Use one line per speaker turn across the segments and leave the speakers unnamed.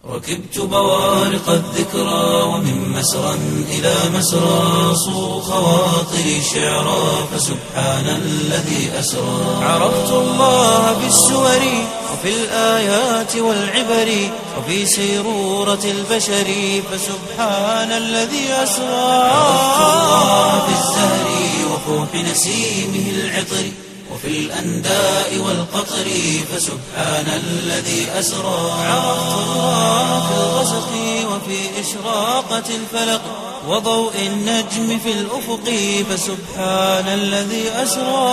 ركبت بوارق الذكرى ومن مسرى إلى مسرى صو خواطري شعرا فسبحان الذي أسرى عرفت الله بالسور وفي الآيات والعبر وفي سيرورة البشر فسبحان الذي أسرى عرفت الله بالزهر وفوح نسيمه العطر وفي الأنداء والقطر فسبحان الذي أسرى عرفت الله في الغسق وفي إشراقة الفلق وضوء النجم في الأفق فسبحان الذي أسرى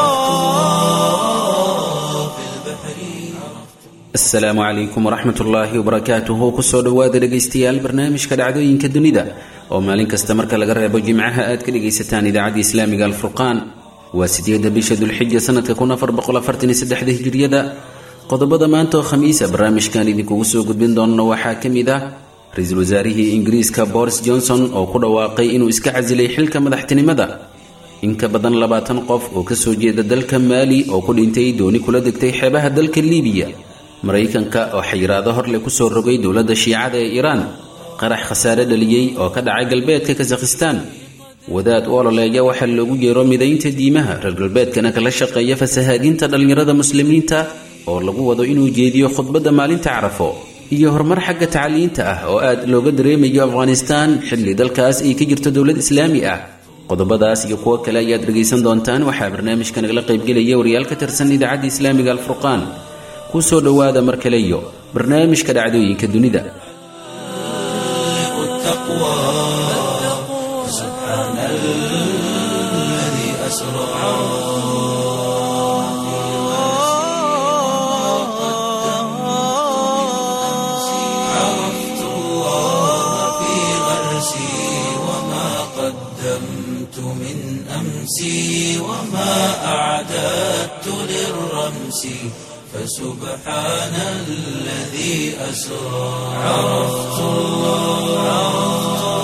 في البحر
asalaamu calaykum waraxmat ullaahi wabarakaatuhu kusoo dhowaada dhegaystayaal barnaamijka dhacdooyinka dunida oo maalin kasta marka laga reebo jimcaha aad ka dhegaysataan idaacadda islaamiga alfurqaan waa sideedda bisha dulxija sanadka kun afar boqol afartan iyo saddexda hijiriyada qodobada maanta oo khamiisa barnaamijkan idinkugu soo gudbin doonno waxaa ka mid ah ra-iisul wasaarihii ingiriiska boris johnson oo ku dhawaaqay inuu iska casilay xilka madaxtinimada in ka badan labaatan qof oo kasoo jeeda dalka maali oo ku dhintay dooni kula degtay xeebaha dalka liibiya maraykanka oo xayiraado horle kusoo rogay dowladda shiicada ee iiraan qarax khasaare dhaliyey oo ka dhacay galbeedka kasakhistaan wadaad u ololeeya waxaa loogu yeero midaynta diimaha reer galbeedkana kala shaqeeya fasahaadinta dhallinyarada muslimiinta oo lagu wado inuu jeediyo khudbadda maalinta carafo iyo horumar xagga tacliinta ah oo aad looga dareemayo afghanistaan xilli dalkaas ay ka jirto dowlad islaami ah qodobadaas iyo kuwo kale ayaad dhegaysan doontaan waxaa barnaamijka nagala qaybgelaya wariyaal ka tirsan idaacadda islaamiga alfurqaan kusoo dhowaada mar kale iyo barnaamijka dhacdooyinka dunida
التقوى سبحان الذي أسرى عرفت الله في غرسي وما قدمت من أمسي وما أعددت للرمس فسبحان الذي أسرى عرفت الله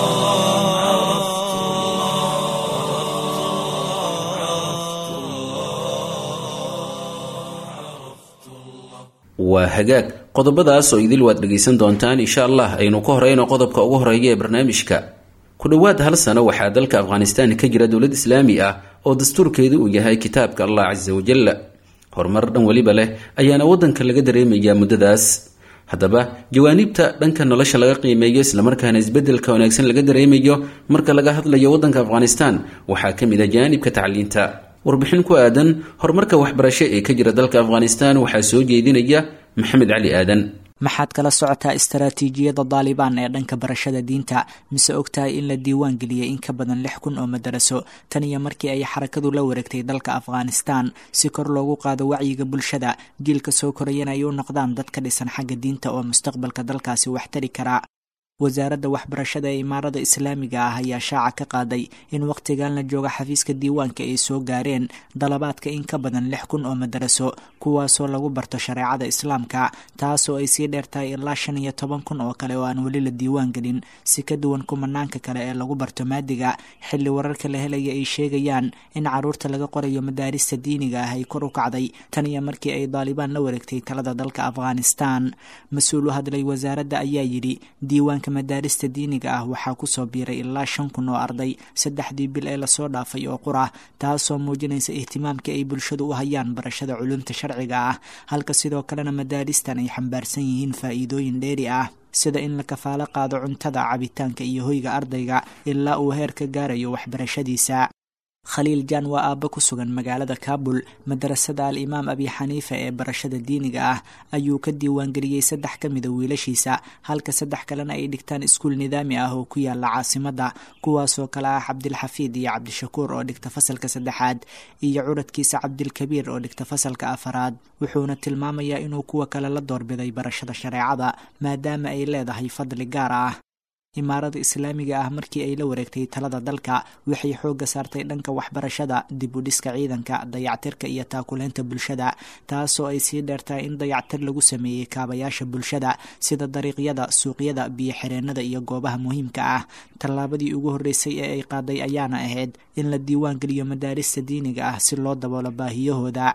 waa hagaag qodobadaas oo idil waad dhegaysan doontaan insha allah aynu ka horeyno qodobka ugu horeeya ee barnaamijka ku dhowaad hal sano waxaa dalka afghanistan ka jira dowlad islaami ah oo dastuurkeedu uu yahay kitaabka allah casa wajalla horumar dhan weliba leh ayaana waddanka laga dareemayaa muddadaas haddaba jawaaniibta dhanka nolosha laga qiimeeyo islamarkaana isbeddelka wanaagsan laga dareemayo marka laga hadlayo waddanka afghanistan waxaa ka mid a jaanibka tacliinta warbixin ku aadan horumarka waxbarasho ee ka jira dalka afghanistan waxaa soo jeedinaya maxamed cali aadan
maxaad kala socotaa istaraatiijiyada daalibaan ee dhanka barashada diinta mise ogtahay in la diiwaan geliyey in ka badan lix kun oo madaraso tan iyo markii ay xarakadu la wareegtay dalka afghanistan si kor loogu qaado wacyiga bulshada jiilka soo korayana ay u noqdaan dad ka dhisan xagga diinta oo mustaqbalka dalkaasi wax tari kara wasaaradda waxbarashada ee imaarada islaamiga ah ayaa shaaca ka qaaday in wakhtigan la jooga xafiiska diiwaanka ay soo gaareen dalabaadka in ka badan lix kun oo madaraso kuwaasoo lagu barto shareecada islaamka taasoo ay sii dheertahay ilaa shan iyo toban kun oo kale oo aan weli la diiwaan gelin si ka duwan kumanaanka kale ee lagu barto maadiga xilli wararka la helaya ay sheegayaan in caruurta laga qorayo madaarista diiniga ah ay kor u kacday tan iyo markii ay daalibaan la wareegtay talada dalka afghanistan mas-uul u hadlay wasaaradda ayaa yidhi diiwaanka madaarista diiniga ah waxaa kusoo biiray ilaa shan kun oo arday saddexdii bil ee lasoo dhaafay oo qur ah taasoo muujinaysa ihtimaamka ay bulshadu u hayaan barashada culumta sharciga ah halka sidoo kalena madaaristan ay xambaarsan yihiin faa'iidooyin dheeri ah sida in la kafaalo qaado cuntada cabitaanka iyo hoyga ardayga ilaa uu heer ka gaarayo waxbarashadiisa khaliil jaan waa aabba ku sugan magaalada kaabul madarasada al imaam abi xaniifa ee barashada diiniga ah ayuu ka diiwaangeliyey saddex ka mida wiilashiisa halka saddex kalena ay dhigtaan iskuul nidaami ah oo ku yaala caasimadda kuwaasoo kale ah cabdilxafiid iyo cabdishakuur oo dhigta fasalka saddexaad iyo curadkiisa cabdilkabiir oo dhigta fasalka afaraad wuxuuna tilmaamayaa inuu kuwa kale la doorbiday barashada shareecada maadaama ay leedahay fadli gaar ah imaarada islaamiga ah markii ay la wareegtay talada dalka waxay xoogga saartay dhanka waxbarashada dib u dhiska ciidanka dayactirka iyo taakuleynta bulshada taasoo ay sii dheertahay in dayactir lagu sameeyey kaabayaasha bulshada sida dariiqyada suuqyada biyo xireenada iyo goobaha muhiimka ah tallaabadii ugu horreysay ee ay qaaday ayaana ahayd in la diiwaan geliyo madaarista diiniga ah si loo daboolo baahiyahooda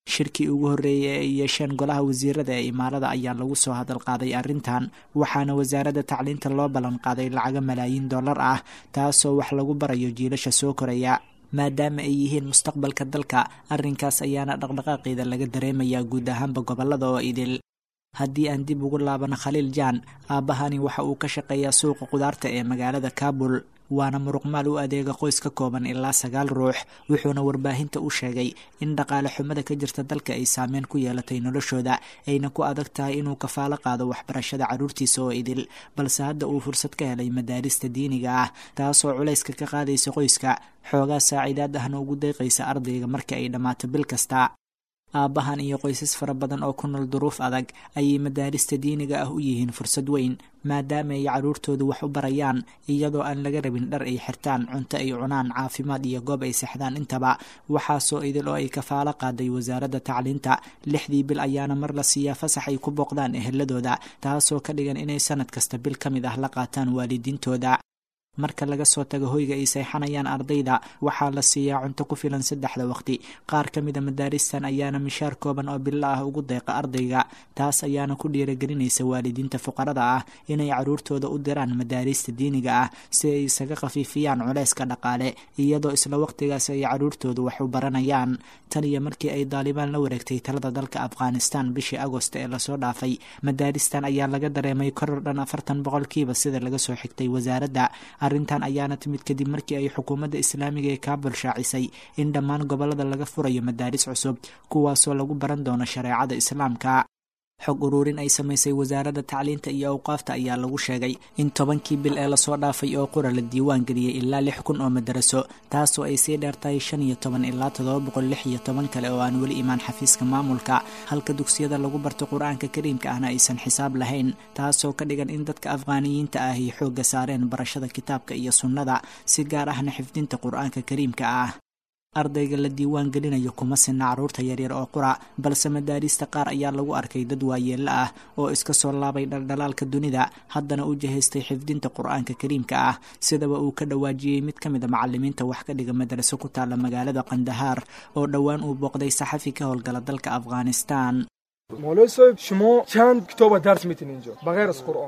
shirkii ugu horreeyay ee ay yeesheen golaha wasiirada ee imaarada ayaa lagu soo hadal qaaday arrintan waxaana wasaaradda tacliinta loo ballan qaaday lacaga malaayiin dollar ah taasoo wax lagu barayo jiilasha soo koraya maadaama ay yihiin mustaqbalka dalka arrinkaas ayaana dhaqdhaqaaqeeda laga dareemayaa guud ahaanba gobollada oo idil haddii aan dib ugu laabano khaliil jaan aabbahani waxa uu ka shaqeeyaa suuqa qudaarta ee magaalada kaabul waana muruqmaal u adeega qoys ka kooban ilaa sagaal ruux wuxuuna warbaahinta u sheegay in dhaqaale xumada ka jirta dalka ay saameyn ku yeelatay noloshooda ayna ku adag tahay inuu kafaalo qaado waxbarashada carruurtiisa oo idil balse hadda uu fursad ka helay madaarista diiniga ah taasoo culayska ka qaadaysa qoyska xoogaa saaciidaad ahna ugu deeqaysa ardayga marka ay dhammaato bil kasta aabbahan iyo qoysas fara badan oo ku nool duruuf adag ayay madaarista diiniga ah u yihiin fursad weyn maadaama ay carruurtoodu wax u barayaan iyadoo aan laga rabin dhar ay xirtaan cunto ay cunaan caafimaad iyo goob ay sexdaan intaba waxaasoo idil oo ay kafaalo qaaday wasaaradda tacliinta lixdii bil ayaana mar la siiyaa fasax ay ku booqdaan eheladooda taasoo ka dhigan inay sanad kasta bil ka mid ah la qaataan waalidiintooda marka laga soo tago hoyga ay seexanayaan ardayda waxaa la siiyaa cunto ku filan saddexda waqti qaar ka mida madaaristan ayaana mishaar kooban oo bilo ah ugu deeqa ardayga taas ayaana ku dhiiragelinaysa waalidiinta fuqarada ah inay carruurtooda u diraan madaarista diiniga ah si ay isaga khafiifiyaan culeyska dhaqaale iyadoo isla waqtigaas ay carruurtoodu wax u baranayaan tan iyo markii ay daalibaan la wareegtay talada dalka afghanistan bishii agost ee lasoo dhaafay madaaristan ayaa laga dareemay koror dhan afartan boqolkiiba sida laga soo xigtay wasaaradda arrintan ayaana timid kadib markii ay xukuumadda islaamiga ee kaabul shaacisay in dhammaan gobollada laga furayo madaaris cusub kuwaasoo lagu baran doono shareecada islaamka xog uruurin ay samaysay wasaaradda tacliinta iyo awqaafta ayaa lagu sheegay in tobankii bil ee lasoo dhaafay oo qura la diiwaan geliyey ilaa lix kun oo madaraso taasoo ay sii dheertahay shan iyo toban ilaa toddoba boqol lix iyo toban kale oo aan weli imaan xafiiska maamulka halka dugsiyada lagu barto qur-aanka kariimka ahna aysan xisaab lahayn taasoo ka dhigan in dadka afghaaniyiinta ah ay xoogga saareen barashada kitaabka iyo sunnada si gaar ahna xifdinta qur-aanka kariimka ah ardayga la diiwaan gelinayo kuma sinna carruurta yaryar oo qura balse madaarista qaar ayaa lagu arkay dad waayeello ah oo iska soo laabay dhaldhalaalka dunida haddana u jihaystay xifdinta qur-aanka kariimka ah sidaba uu ka dhawaajiyey mid ka mid a macalimiinta wax ka dhiga madraso ku taalla magaalada kandahaar oo dhowaan uu booqday saxafi ka howlgala dalka afghanistan
مولوی صاحب شما چند کتاب درس میتین اینجا بغیر از قرآن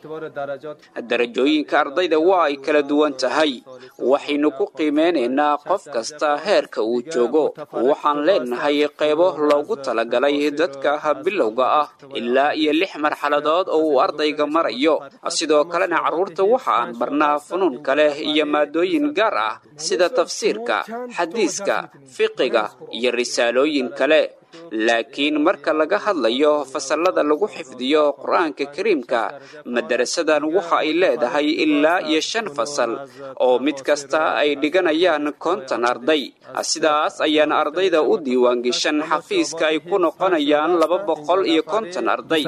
darajooyinka ardayda waa ay kala duwan tahay waxaynu ku qiimeynaynaa qof kasta heerka uu joogo waxaan leenahay qaybo loogu talagalay dadka bilowga ah ilaa iyo lix marxaladood oo uu ardayga marayo sidoo kalena carruurta waxa aan barnaa funuun kale iyo maadooyin gaar ah sida tafsiirka xadiiska fiqiga iyo risaalooyin kale laakiin marka laga hadlayo fasallada lagu xifdiyo qur-aanka kariimka madarasadan waxa ay leedahay ilaa iyo shan fasal oo mid kasta ay dhiganayaan konton arday sidaas ayaana ardayda u diiwaangeshan xafiiska ay ku noqonayaan laba boqol iyo konton arday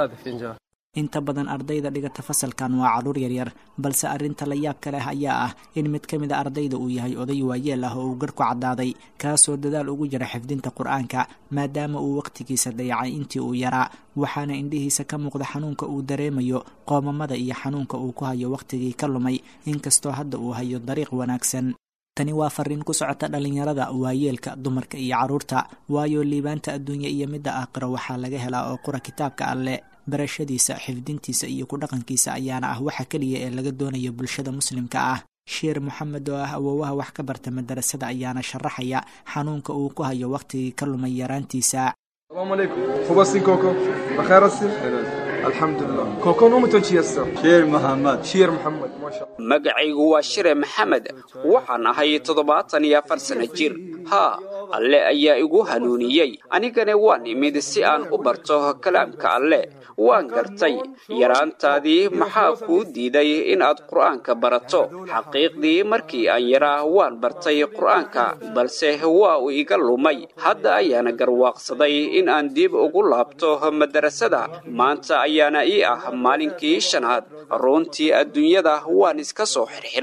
inta badan ardayda dhigata fasalkan waa carruur yaryar balse arrinta la yaabka leh ayaa ah in mid ka mid a ardayda uu yahay oday waayeel ah oo uu garhku caddaaday kaasoo dadaal ugu jira xifdinta qur-aanka maadaama uu wakhtigiisa dayacay intii uu yaraa waxaana indhihiisa ka muuqda xanuunka uu dareemayo qoomamada iyo xanuunka uu ku hayo wakhtigii ka lumay inkastoo hadda uu hayo dariiq wanaagsan tani waa fariin ku socota dhallinyarada waayeelka dumarka iyo carruurta waayo liibaanta adduunya iyo midda aakhiro waxaa laga helaa oo qura kitaabka alle barashadiisa xifdintiisa iyo ku dhaqankiisa ayaana ah waxa keliya ee laga doonayo bulshada muslimka ah sheer moxamed oo ah awoowaha wax ka barta madarasada ayaana sharaxaya xanuunka uu ku hayo wakhtigii ka lumay yaraantiisa
سلام علیکم خوب هستین کوکو بخیر هستین الحمدلله کوکو نومتون چی هست
شیر محمد
شیر محمد ماشاءالله
magacaygu waa shire maxamed waxaan ahay toddobaatan iyo afar sano jir haa alle ayaa igu hanuuniyey anigana waan imid si aan u barto kalaamka alle waan gartay yaraantaadii maxaa kuu diiday inaad qur'aanka barato xaqiiqdii markii aan yaraa waan bartay qur'aanka balse waa uu iga lumay hadda ayaana garwaaqsaday in aan dib ugu laabto madarasada maanta ayaana ii ah maalinkii shanaad runtii adduunyada waan iska soo xirxiray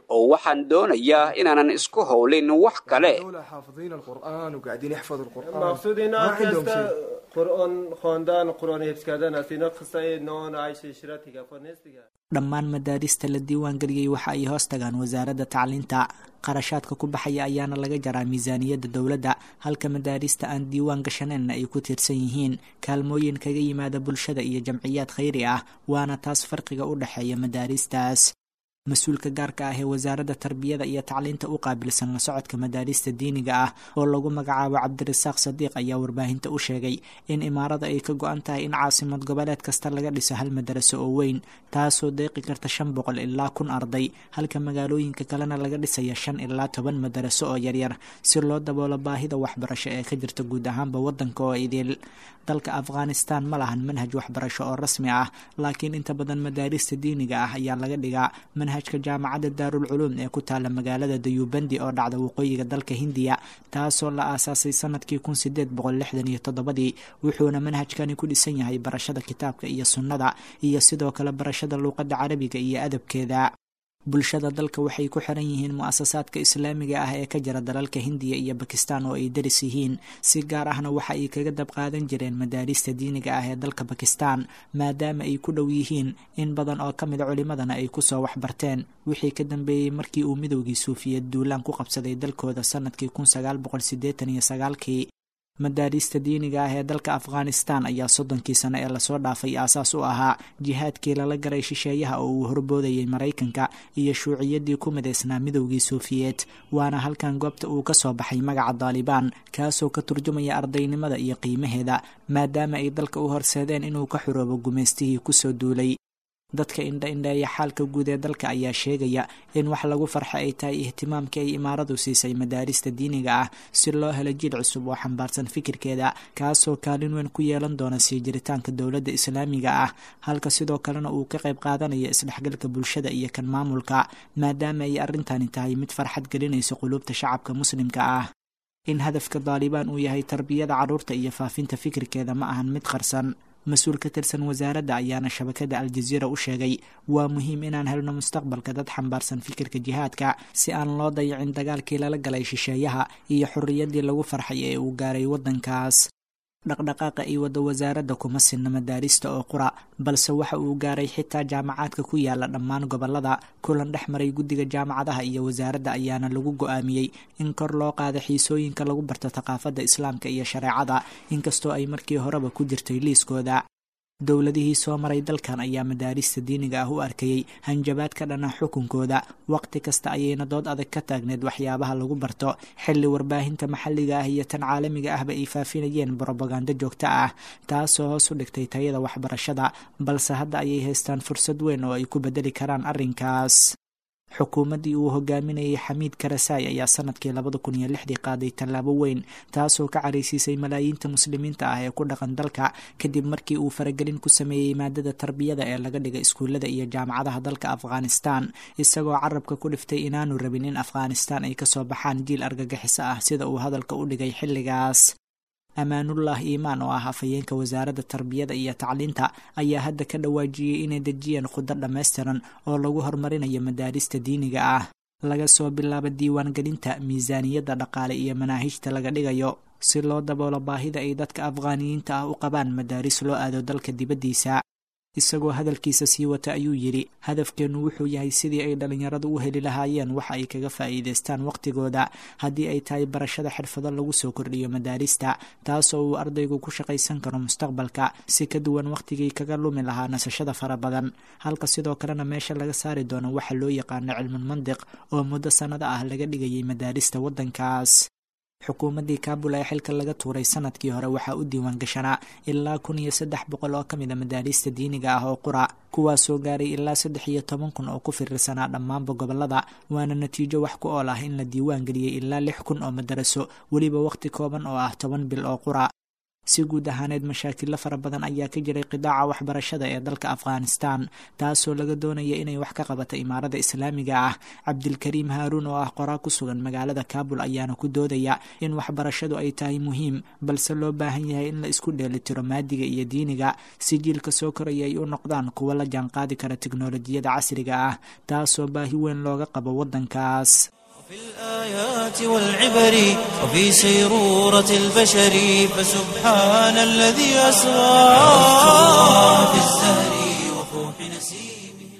oo waxaan doonayaa inaanan isku howlin wax kale
دولة حافظين القرآن وقاعدين يحفظوا القرآن
مقصود اینا
ما عندهم
که
شيء
قرآن خواندن قرآن حفظ کردن است اینا قصه نان عیش عشرت دیگه پر نیست دیگه
dhammaan madaarista la diiwaangeliyey waxa ay hoos tagaan wasaaradda tacliinta qarashaadka ku baxaya ayaana laga jaraa miisaaniyadda dowladda halka madaarista aan diiwaan gashaneenna ay ku tiirsan yihiin kaalmooyin kaga yimaada bulshada iyo jamciyaad khayri ah waana taas farqiga u dhexeeya madaaristaas mas-uulka gaarka ah ee wasaaradda tarbiyada iyo tacliinta u qaabilsan la socodka madaarista diiniga ah oo lagu magacaabo cabdirasaaq sadiiq ayaa warbaahinta u sheegay in imaarada ay ka go-an tahay in caasimad goboleed kasta laga dhiso hal madaraso oo weyn taasoo deeqi karta shan boqol ilaa kun arday halka magaalooyinka kalena laga dhisaya shan ilaa toban madaraso oo yaryar si loo daboolo baahida waxbarasho ee ka jirta guud ahaanba wadanka oo idil dalka afghanistan ma lahan manhaj waxbarasho oo rasmi ah laakiin inta badan madaarista diiniga ah ayaa laga dhigaa manhajka jaamacadda daarul culuum ee ku taala magaalada dayubandi oo dhacda waqooyiga dalka hindiya taasoo la aasaasay sanadkii kun sideed boqol lixdan iyo toddobadii wuxuuna manhajkani ku dhisan yahay barashada kitaabka iyo sunnada iyo sidoo kale barashada luuqadda carabiga iyo adabkeeda bulshada dalka waxay ku xiran yihiin mu-asasaadka islaamiga ah ee ka jira dalalka hindiya iyo bakistan oo ay daris yihiin si gaar ahna waxa ay kaga dab qaadan jireen madaarista diiniga ah ee dalka bakistan maadaama ay ku dhow yihiin in badan oo ka mida culimadana ay kusoo waxbarteen wixii ka dambeeyey markii uu midowgii suufiyeed duulaan ku qabsaday dalkooda sanadkii kun sagaal boqol sideetan iyo sagaalkii madaarista diiniga ah ee dalka afghanistan ayaa soddonkii sano ee lasoo dhaafay aasaas u ahaa jihaadkii lala garay shisheeyaha oo uu horboodayay maraykanka iyo shuuciyaddii ku midaysnaa midowgii suufiyeed waana halkan goobta uu ka soo baxay magaca daalibaan kaasoo ka turjumaya ardaynimada iyo qiimaheeda maadaama ay dalka u horseedeen inuu ka xuroobo gumaystihii kusoo duulay dadka indha indheeya xaalka guud ee dalka ayaa sheegaya in wax lagu farxa ay tahay ihtimaamkii ay imaaradu siisay madaarista diiniga ah si loo helo jiil cusub oo xambaarsan fikirkeeda kaasoo kaalin weyn ku yeelan doona sii jiritaanka dowladda islaamiga ah halka sidoo kalena uu ka qayb qaadanayo isdhexgalka bulshada iyo kan maamulka maadaama ay arrintani tahay mid farxad gelinayso quluubta shacabka muslimka ah in hadafka daalibaan uu yahay tarbiyada carruurta iyo faafinta fikirkeeda ma ahan mid qarsan mas-uul ka tirsan wasaaradda ayaana shabakada aljaziira u sheegay waa muhiim inaan helno mustaqbalka dad xambaarsan fikirka jihaadka si aan loo dayicin dagaalkii lala galay shisheeyaha iyo xorriyaddii lagu farxay ee uu gaaray waddankaas dhaqdhaqaaqa ay wadda wasaaradda kuma sinna madaarista oo qura balse waxa uu gaaray xitaa jaamacaadka ku yaala dhammaan gobollada kulan dhex maray guddiga jaamacadaha iyo wasaaradda ayaana lagu go-aamiyey in kor loo qaada xiisooyinka lagu barto thaqaafadda islaamka iyo shareecada inkastoo ay markii horeba ku jirtay liiskooda dowladihii soo maray dalkan ayaa madaarista diiniga ah u arkayey hanjabaad ka dhana xukunkooda waqti kasta ayayna dood adag ka taagneed waxyaabaha lagu barto xilli warbaahinta maxalliga ah iyo tan caalamiga ahba ay faafinayeen brobagando joogto ah taasoo hoos u dhigtay tayada waxbarashada balse hadda ayay haystaan fursad weyn oo ay ku bedeli karaan arrinkaas xukuumaddii uu hogaaminayay xamiid karasaay ayaa sanadkii labada kun iyo lixdii qaaday tallaabo weyn taasoo ka caraysiisay malaayiinta muslimiinta ah ee ku dhaqan dalka kadib markii uu faragelin ku sameeyey maadada tarbiyada ee laga dhigay iskuullada iyo jaamacadaha dalka afghanistan isagoo carabka ku dhiftay inaanu rabin in afghanistan ay kasoo baxaan jiil argagixiso ah sida uu hadalka u dhigay xilligaas amaanullah iimaan oo ah afhayeenka wasaaradda tarbiyada iyo tacliinta ayaa hadda ka dhawaajiyey inay dejiyeen khudo dhammaystiran oo lagu horumarinayo madaarista diiniga ah laga soo bilaabo diiwaangelinta miisaaniyadda dhaqaale iyo manaahijta laga dhigayo si loo daboolo baahida ay dadka afghaaniyiinta ah u qabaan madaaris loo aado dalka dibaddiisa isagoo hadalkiisa sii wata ayuu yidhi hadafkeennu wuxuu yahay sidii ay dhallinyaradu u heli lahaayeen waxa ay kaga faa'iidaystaan wakhtigooda haddii ay tahay barashada xirfado lagu soo kordhiyo madaarista taasoo uu ardaygu ku shaqaysan karo mustaqbalka si ka duwan wakhtigii kaga lumi lahaa nasashada fara badan halka sidoo kalena meesha laga saari doono waxa loo yaqaano cilmul mandiq oo muddo sannado ah laga dhigayay madaarista waddankaas xukuumaddii kaabul ee xilka laga tuuray sanadkii hore waxaa u diiwaan gashanaa ilaa kun iyo saddex boqol oo ka mid a madaarista diiniga ah oo qura kuwaasoo gaaray ilaa saddex iyo toban kun oo ku firirsanaa dhammaanba gobollada waana natiijo wax ku ool ah in la diiwaan geliyey ilaa lix kun oo madaraso weliba wakhti kooban oo ah toban bil oo qura si guud ahaaneed mashaakilo fara badan ayaa ka jiray qidaaca waxbarashada ee dalka afghanistan taasoo laga doonaya inay wax ka qabato imaarada islaamiga ah cabdilkariim haaruun oo ah qoraa ku sugan magaalada kaabul ayaana ku doodaya in waxbarashadu ay tahay muhiim balse loo baahan yahay in la isku dheelitiro maadiga iyo diiniga si jiilka soo koraya ay u noqdaan kuwo la jaanqaadi kara tiknolojiyada casriga ah taasoo baahi weyn looga qabo wadankaas
في الآيات والعبر وفي سيرورة البشر فسبحان الذي أسرى في الزهر وفوح نسيمه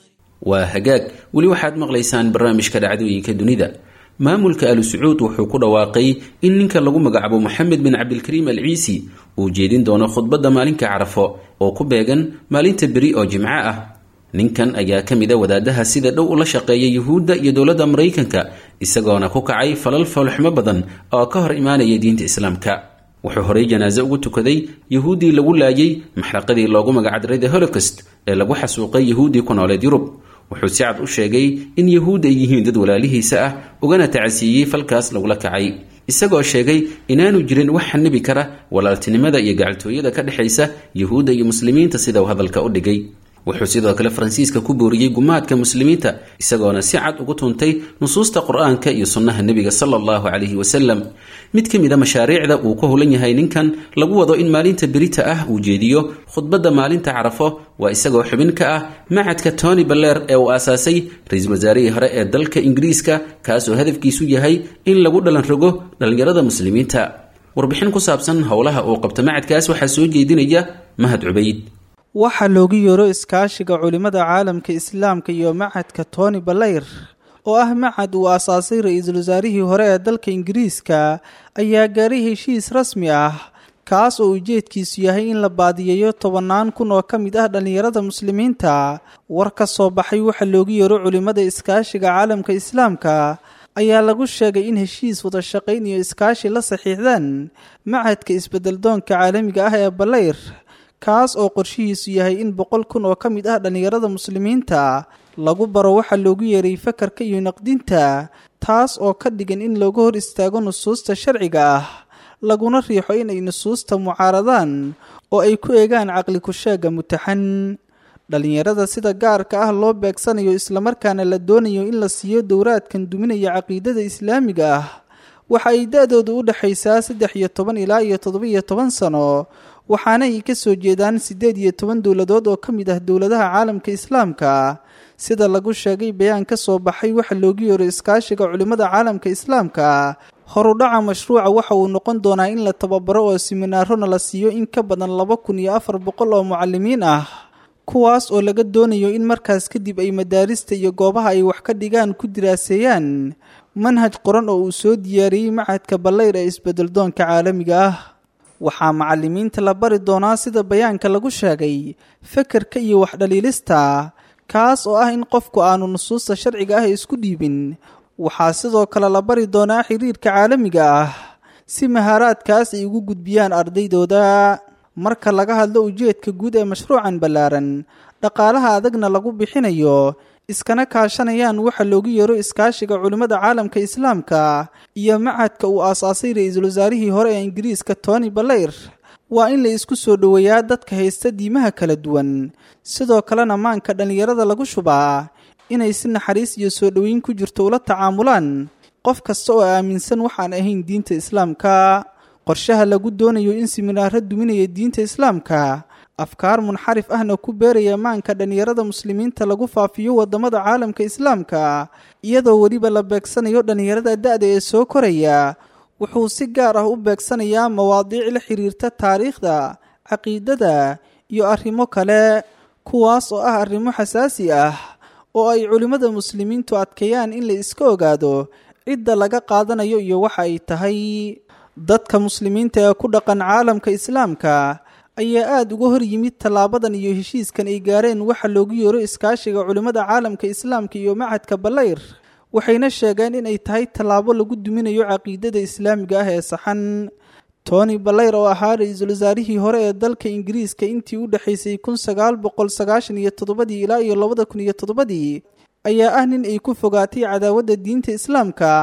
waa hagaag weli waxaad maqlaysaan barnaamijka dhacdooyinka dunida maamulka alu sacuud wuxuu ku dhawaaqay in ninka lagu magacaabo moxamed bin cabdilkariim al ciisi uu jeedin doono khudbadda maalinka carafo oo ku beegan maalinta beri oo jimco ah ninkan ayaa ka mid a wadaadaha sida dhow ula shaqeeya yuhuudda iyo dowladda maraykanka isagoona ku kacay falal foolxumo badan oo ka hor imaanaya diinta islaamka wuxuu horey janaaso ugu tukaday yuhuuddii lagu laayay maxraqadii loogu magacdiray the holocaust ee lagu xasuuqay yuhuuddii ku nooleed yurub wuxuu si cad u sheegay in yuhuud ay yihiin dad walaalihiisa ah ugana tacasiiyey falkaas lagula kacay isagoo sheegay inaanu jirin wax xanibi kara walaaltinimada iyo gacaltooyada ka dhexaysa yuhuudda iyo muslimiinta sida uu hadalka u dhigay wuxuu sidoo kale faransiiska ku booriyey gumaadka muslimiinta isagoona si cad ugu tuntay nusuusta qur-aanka iyo sunnaha nebiga sala allahu calayhi wasalam mid ka mid a mashaariicda uu ku hulan yahay ninkan lagu wado in maalinta berita ah uu jeediyo khudbadda maalinta carafo waa isagoo xubin ka ah macadka tony baller ee uu aasaasay ra-iisul wasaarihii hore ee dalka ingiriiska kaasoo hadafkiisu yahay in lagu dhalan rogo dhallinyarada muslimiinta warbixin ku saabsan howlaha uu qabto macadkaas waxaa soo jeedinaya mahad cubayd
waxaa loogu yeero iskaashiga culimmada caalamka islaamka iyo macadka tony balayr oo ah macad uu aasaasay ra-iisul wasaarihii hore ee dalka ingiriiska ayaa gaaray heshiis rasmi ah kaas oo ujeedkiisu yahay in la baadiyeeyo tobannaan kun oo ka mid ah dhallinyarada muslimiinta war ka soo baxay waxaa loogu yeero culimmada iskaashiga caalamka islaamka ayaa lagu sheegay in heshiis wada shaqayn iyo iskaashi la saxiixdaan macadka isbeddeldoonka caalamiga ah ee balayr kaas oo qorshihiisu yahay in boqol kun oo ka mid ah dhallinyarada muslimiinta lagu baro waxaa loogu yeeray fakarka iyo naqdinta taas oo ka dhigan in looga hor istaago nusuusta sharciga ah laguna riixo inay nusuusta mucaaradaan oo ay ku eegaan caqli kusheega mutaxan dhallinyarada sida gaarka ah loo beegsanayo islamarkaana la doonayo in la siiyo dowraadkan duminaya caqiidada islaamiga ah waxa ay da-doodu u dhexaysaa saddex iyo toban ilaa iyo toddoba-iyo toban sano waxaana ay ka soo jeedaan siddeed iyo toban dowladood oo ka mid ah dowladaha caalamka islaamka sida lagu sheegay bayaan ka soo baxay waxa loogu yeero iskaashiga culimmada caalamka islaamka horudhaca mashruuca waxa uu noqon doonaa in la tababaro oo siminaarona la siiyo in ka badan laba kun iyo afar boqol oo mucalimiin ah kuwaas oo laga doonayo in markaas kadib ay madaarista iyo goobaha ay wax ka dhigaan ku diraaseeyaan manhaj qoran oo uu soo diyaariyey macadka ballayr ee isbeddeldoonka caalamiga ah waxaa macalimiinta la bari doonaa sida bayaanka lagu sheegay fekerka iyo waxdhaliilista kaas oo ah in qofku aanu nusuusta sharciga ah isku dhiibin waxaa sidoo kale la bari doonaa xiriirka caalamiga ah si mahaaraadkaas ay ugu gudbiyaan ardaydooda marka laga hadlo ujeedka guud ee mashruucan ballaaran dhaqaalaha adagna lagu bixinayo iskana kaashanayaan waxa loogu yeero iskaashiga culimmada caalamka islaamka iyo macadka uu aasaasay ra-iisul wasaarihii hore ee ingiriiska tony balayr waa in la isku soo dhoweeyaa dadka haysta diimaha kala duwan sidoo kalena maanka dhallinyarada lagu shubaa inay si naxariis iyo soo dhoweyn ku jirto ula tacaamulaan qof kasta oo aaminsan waxaan ahayn diinta islaamka qorshaha lagu doonayo in siminaaro duminaya diinta islaamka afkaar munxarif ahna ku beeraya maanka dhallinyarada muslimiinta lagu faafiyo wadamada caalamka islaamka iyadoo weliba la beegsanayo dhallinyarada da-da ee soo koraya wuxuu si gaar ah u beegsanayaa mawaadiic la xiriirta taariikhda caqiidada iyo arrimo kale kuwaas oo ah arrimo xasaasi ah oo ay culimmada muslimiintu adkeeyaan in la iska ogaado cidda laga qaadanayo iyo waxa ay tahay dadka muslimiinta ee ku dhaqan caalamka islaamka ayaa aada uga hor yimid tallaabadan iyo heshiiskan ay gaareen waxa loogu yeero iskaashiga culimmada caalamka islaamka iyo macadka balayr waxayna sheegeen inay tahay tallaabo lagu duminayo caqiidada islaamiga ah ee saxan tony balayr oo ahaa ra-iisul wasaarihii hore ee dalka ingiriiska intii u dhexaysay kun sagaal boqol sagaashan iyo toddobadii ilaa iyo labada kun iyo toddobadii ayaa ah nin ay ku fogaatay cadaawadda diinta islaamka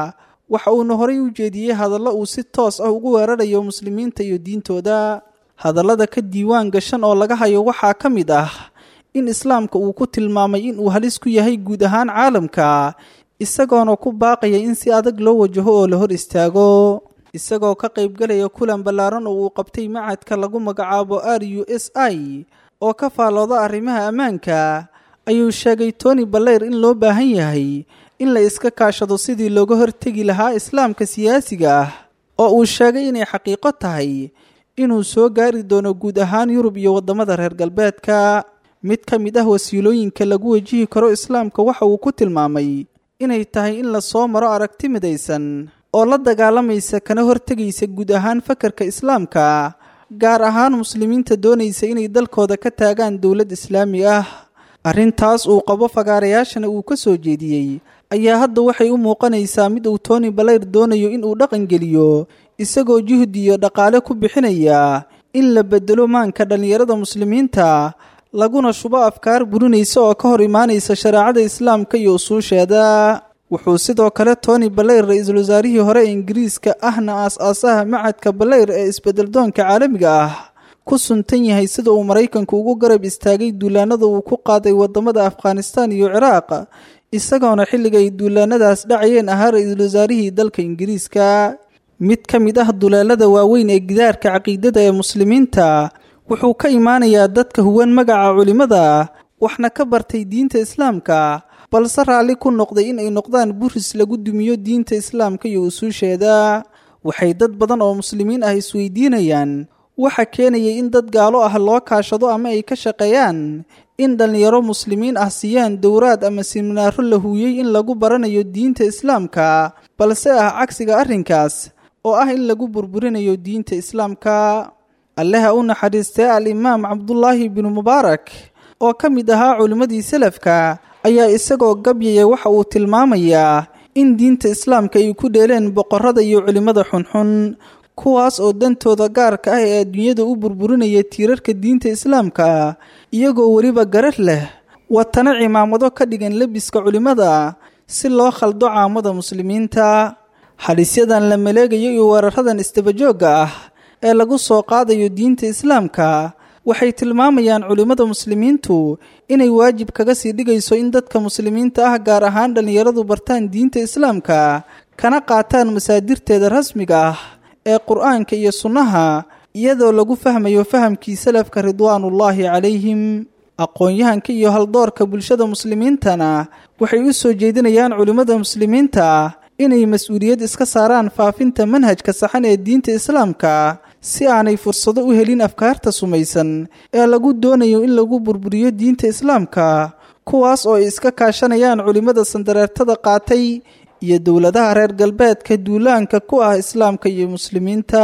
waxa uuna horay u jeediyey hadallo uu si toos ah ugu weerarayo muslimiinta iyo diintooda hadallada ka diiwaan gashan oo laga hayo waxaa ka mid ah in islaamka uu ku tilmaamay in uu halis ku yahay guud ahaan caalamka isagoona ku baaqaya in si adag loo wajaho oo la hor istaago isagoo ka qaybgalaya kulan ballaaran oo uu qabtay macadka lagu magacaabo r u s i oo ka faalooda arrimaha ammaanka ayuu sheegay tony baleyr in loo baahan yahay in la iska kaashado sidii looga hortegi lahaa islaamka siyaasiga ah oo uu sheegay inay xaqiiqo tahay inuu soo gaari doono guud ahaan yurub iyo waddamada reer galbeedka mid ka mid ah wasiilooyinka lagu wajihi karo islaamka waxa uu ku tilmaamay inay tahay in la soo maro aragti midaysan oo la dagaalamaysa kana hortegaysa guud ahaan fakarka islaamka gaar ahaan muslimiinta doonaysa inay dalkooda ka taagaan dowlad islaami ah arrintaas uu qabo fagaarayaashana uu ka soo jeediyey ayaa hadda waxay u muuqanaysaa mid uu tony baleyr doonayo in uu dhaqangeliyo isagoo juhdi iyo dhaqaale ku bixinaya in la bedelo maanka dhallinyarada muslimiinta laguna shubo afkaar burinaysa oo ka hor imaanaysa shareecada islaamka iyo usuusheeda wuxuu sidoo kale tony baleyr ra-iisul wasaarihii hore ee ingiriiska ahna aas-aasaha macadka baleyr ee isbedeldoonka caalamiga ah ku suntan yahay sida uu maraykanku ugu garab istaagay duulaanada uu ku qaaday wadamada afghanistan iyo ciraaq isagoona xilliga ay duulaanadaas dhacayeen ahaa ra-iisul wasaarihii dalka ingiriiska mid ka mid ah duleelada waaweyn ee gidaarka caqiidada ee muslimiinta wuxuu ka imaanayaa dadka huwan magaca culimmada waxna ka bartay diinta islaamka balse raalli ku noqday in ay noqdaan buris lagu dumiyo diinta islaamka iyo usuusheeda waxay dad badan oo muslimiin ah isweydiinayaan waxa keenayay in dad gaalo ah loo kaashado ama ay ka shaqeeyaan in dhallinyaro muslimiin ah siiyaan dowraad ama siminaaro la huuyey in lagu baranayo diinta islaamka balse ah cagsiga arrinkaas oo ah in lagu burburinayo diinta islaamka alleha u naxariistay al-imaam cabdulaahi binu mubaarak oo ka mid ahaa culimmadii salafka ayaa isagoo gabyaya waxa uu tilmaamayaa in diinta islaamka ay ku dheeleen boqorada iyo culimmada xunxun kuwaas oo dantooda gaarka ah ee adduunyada u burburinaya tiirarka diinta islaamka iyagoo weliba garar leh watana cimaamado ka dhigan lebiska culimmada si loo khaldo caamada muslimiinta halisyadan la maleegayo iyo weeraradan isdabajoogga ah ee lagu soo qaadayo diinta islaamka waxay tilmaamayaan culimmada muslimiintu inay waajib kaga sii dhigayso in dadka muslimiinta ah gaar ahaan dhallinyaradu bartaan diinta islaamka kana qaataan masaadirteeda rasmiga ah ee qur-aanka iyo sunnaha iyadoo lagu fahmayo fahamkii salafka ridwaanullaahi calayhim aqoon-yahanka iyo haldoorka bulshada muslimiintana waxay u soo jeedinayaan culimmada muslimiinta inay mas-uuliyad iska saaraan faafinta manhajka saxan ee diinta islaamka si aanay fursado u helin afkaarta sumaysan ee lagu doonayo in lagu burburiyo diinta islaamka kuwaas oo ay iska kaashanayaan culimmada sandareertada qaatay iyo dowladaha reer galbeedka duulaanka ku ah islaamka iyo muslimiinta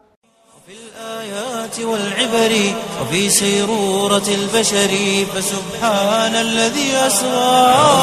في الآيات والعبر وفي سيرورة البشر فسبحان الذي أسرى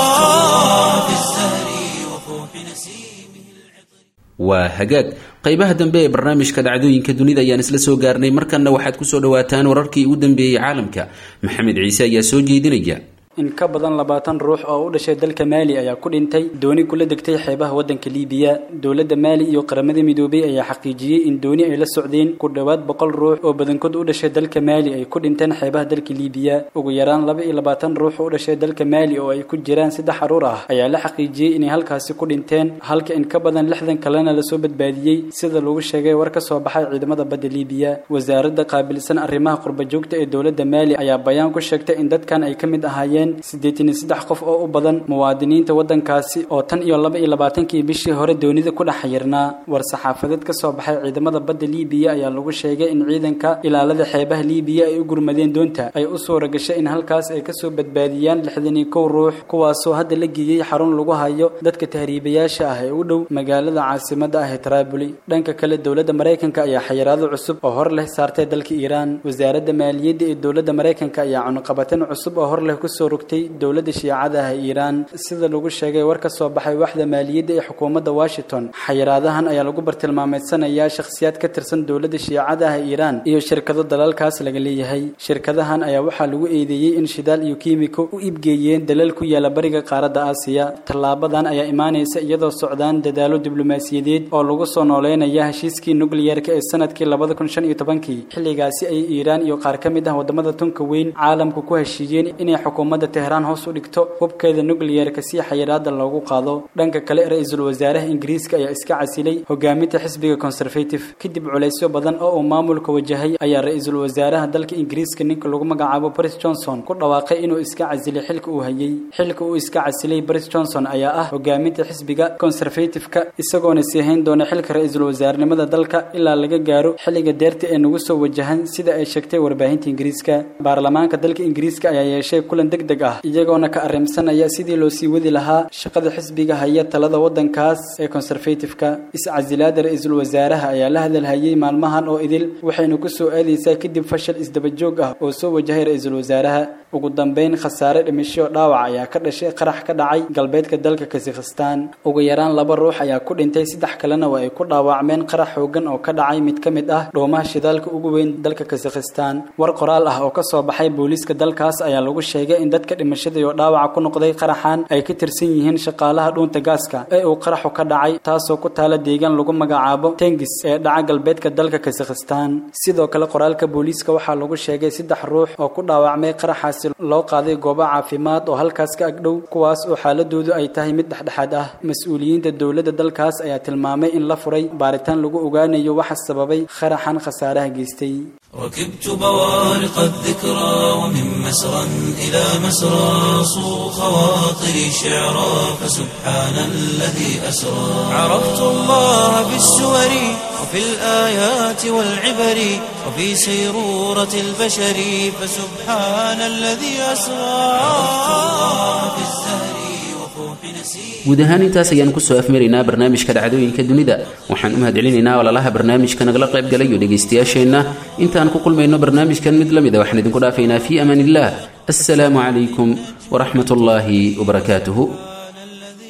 في الزهر وفوح نسيمه
waa hagaag qaybaha dambe ee barnaamijka dhacdooyinka dunida ayaan isla soo gaarnay markanna waxaad kusoo dhawaataan wararkii ugu dambeeyey caalamka maxamed ciise ayaa soo jeedinaya
in ka badan labaatan ruux oo u dhashay dalka maali ayaa ku dhintay dooni kula degtay xeebaha waddanka liibiya dowladda maali iyo qaramada midoobay ayaa xaqiijiyey in dooni ay la socdeen ku dhowaad boqol ruux oo badankood u dhashay dalka maali ay ku dhinteen xeebaha dalka liibiya ugu yaraan laba iyo labaatan ruux u dhashay dalka maali oo ay ku jiraan saddex caruur ah ayaa la xaqiijiyey inay halkaasi ku dhinteen halka in ka badan lixdan kalena lasoo badbaadiyey sida lagu sheegay war ka soo baxay ciidamada badda liibiya wasaaradda qaabilsan arrimaha qurbajoogta ee dowladda maali ayaa bayaan ku sheegtay in dadkan ay ka mid ahaayeen siddeetan iyo saddex qof oo u badan muwaadiniinta waddankaasi oo tan iyo laba iyo labaatankii bishii hore doonida ku dhex xayirnaa war saxaafadeed ka soo baxay ciidamada badda liibiya ayaa lagu sheegay in ciidanka ilaalada xeebaha liibiya ay u gurmadeen doonta ay u suura gashay in halkaas ay kasoo badbaadiyaan lixdan iyo kow ruux kuwaasoo hadda la geeyey xarun lagu hayo dadka tahriibayaasha ah ee u dhow magaalada caasimada ah ee taraabuli dhanka kale dowladda maraykanka ayaa xayiraado cusub oo hor leh saartay dalka iiraan wasaaradda maaliyadda ee dowladda maraykanka ayaa cunuqabateen cusub oo hor leh kusoo rogtay dowladda shiicada ah ee iiraan sida lagu sheegay war ka soo baxay waxda maaliyadda ee xukuumadda washington xayiraadahan ayaa lagu bartilmaameedsanayaa shakhsiyaad ka tirsan dowladda shiicada ah ee iiraan iyo shirkado dalalkaas laga leeyahay shirkadahan ayaa waxaa lagu eedeeyey in shidaal iyo kiimiko u iibgeeyeen dalal ku yaala bariga qaaradda aasiya tallaabadan ayaa imaanaysa iyadoo socdaan dadaalo diblomaasiyadeed oo lagu soo nooleynaya heshiiskii nukliyerka ee sanadkii labada kun shan iyo tobankii xilligaasi ay iiraan iyo qaar ka mid ah wadamada tunka weyn caalamku ku heshiiyeen inay xukuumadda tehraan hoos u dhigto hubkeeda nukliyerka si xayiraada loogu qaado dhanka kale ra-iisul wasaaraha ingiriiska ayaa iska casilay hogaaminta xisbiga conservative kadib culaysyo badan oo uu maamulka wajahay ayaa ra-iisul wasaaraha dalka ingiriiska ninka lagu magacaabo boris johnson ku dhawaaqay inuu iska casilay xilka uu hayay xilka uu iska casilay boris johnson ayaa ah hogaaminta xisbiga conservative-ka isagoona sii hayn doona xilka ra-iisul wasaarnimada dalka ilaa laga gaaro xilliga deerta ee nagu soo wajahan sida ay sheegtay warbaahinta ingiriiska baarlamaanka dalka ingiriiska ayaa yeeshay kulan deg deg ah iyagoona ka arrimsanaya sidii loo sii wadi lahaa shaqada xisbiga haya talada waddankaas ee conservative-ka iscasilaada ra-iisul wasaaraha ayaa la hadalhayay maalmahan oo idil waxayna ku soo aadaysaa kadib fashal isdaba joog ah oo soo wajahay ra-iisul wasaaraha ugu dambeyn khasaare dhimasho dhaawac ayaa ka dhashay qarax ka dhacay galbeedka dalka kazakhstan ugu yaraan laba ruux ayaa ku dhintay saddex kalena waa ay ku dhaawacmeen qarax xoogan oo ka dhacay mid ka mid ah dhoomaha shidaalka ugu weyn dalka kazakhstan war qoraal ah oo ka soo baxay booliiska dalkaas ayaa lagu sheegay in dadka dhimashada iyo dhaawaca ku noqday qaraxan ay ka tirsan yihiin shaqaalaha dhuunta gaaska ee uu qaraxu ka dhacay taasoo ku taala deegaan lagu magacaabo tengis ee dhaca galbeedka dalka kazakhstan sidoo kale qoraalka booliiska waxaa lagu sheegay saddex ruux oo ku dhaawacmay qaraxaasi loo qaaday goobo caafimaad oo halkaas ka agdhow kuwaas oo xaaladoodu ay tahay mid dhexdhexaad ah mas-uuliyiinta dowladda dalkaas ayaa tilmaamay in la furay baaritaan lagu ogaanayo waxa sababay qaraxan khasaaraha geystay
ركبت بوارق الذكرى ومن مسرى إلى مسرى صو خواطري شعرا فسبحان الذي أسرى عرفت الله بالسور وفي الآيات والعبر وفي سيرورة البشر فسبحان الذي أسرى عرفت الله بالزهر وفوح نسير
guud ahaan intaas ayaan kusoo afmaraynaa barnaamijka dhacdooyinka dunida waxaan u mahadcelinaynaa walaalaha barnaamijka nagala qayb galay iyo dhegaystayaasheenna intaan ku kulmayno barnaamijkan mid la mid a waxaan idinku dhaafaynaa fii amaan illah assalaamu calaykum waraxmat ullaahi wabarakaatuhu
الذي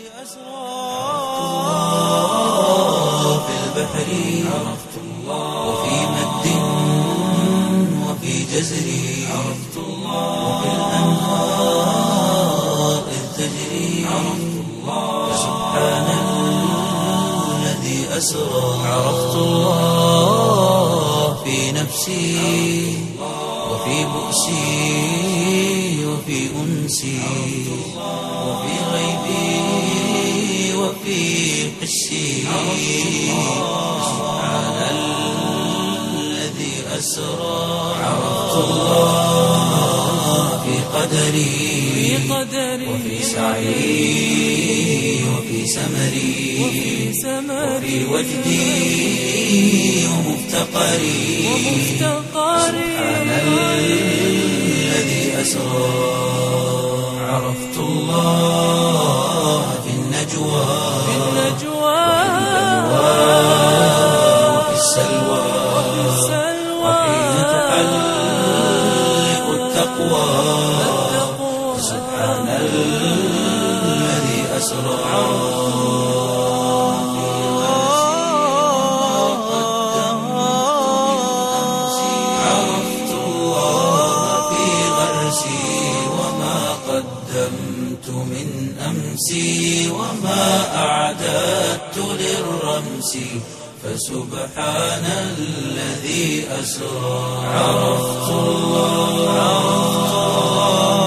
أسرى في البحر عرفت الله وفي مد وفي جزر عرفت الله وفي الأنهار إذ تجري عرفت الله سبحان الذي أسرى عرفت الله في نفسي وفي بؤسي وفي أنسي وفي غيبي وفي حسي سبحان الذي أسرى عرفت الله في قدري وفي سعي وفي سمري وفي وجدي ومفتقري سبحان الذي أسرى عرفت الله في النجوى وفي السلوى وحين تحلق التقوى سبحان الذي أسرى عرفت الله في غرسي وما قدمت من أمسي وما أعددت للرمس فسبحان الذي أسرى عرفت الله